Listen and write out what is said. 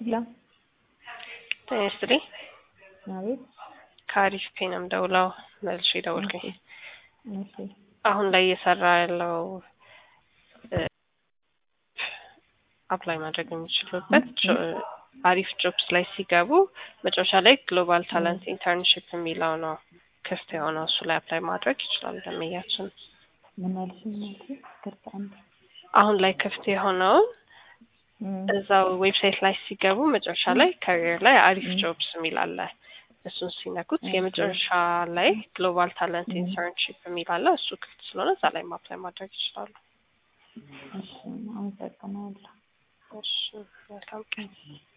ሄሎ ጤና ይስጥልኝ። አቤት። ከአሪፍ ፔ ነው የምደውለው። መልሼ ደወልኩኝ። እሺ አሁን ላይ እየሰራ ያለው አፕላይ ማድረግ የሚችሉበት ጆ- አሪፍ ጆብስ ላይ ሲገቡ መጨረሻ ላይ ግሎባል ታለንት ኢንተርንሽፕ የሚለው ነው ክፍት የሆነው እሱ ላይ አፕላይ ማድረግ ይችላል። ደንበኛችን ምን አልሽኝ? እናቴ ይቅርታ አንዴ። አሁን ላይ ክፍት የሆነውን እም፣ እዛው ዌብሳይት ላይ ሲገቡ መጨረሻ ላይ ካሪየር ላይ አሪፍ ጆብስ የሚል አለ። እሱን ሲነኩት ኦኬ። የመጨረሻ ላይ ግሎባል ታለንት እም። ኢንተርንሽፕ የሚል አለ። እሱ ክፍት ስለሆነ እዛ ላይ አፕላይ ማድረግ ይችላሉ። እሺ አመሰግናለሁ። እሺ መልካም ቀን። እሺ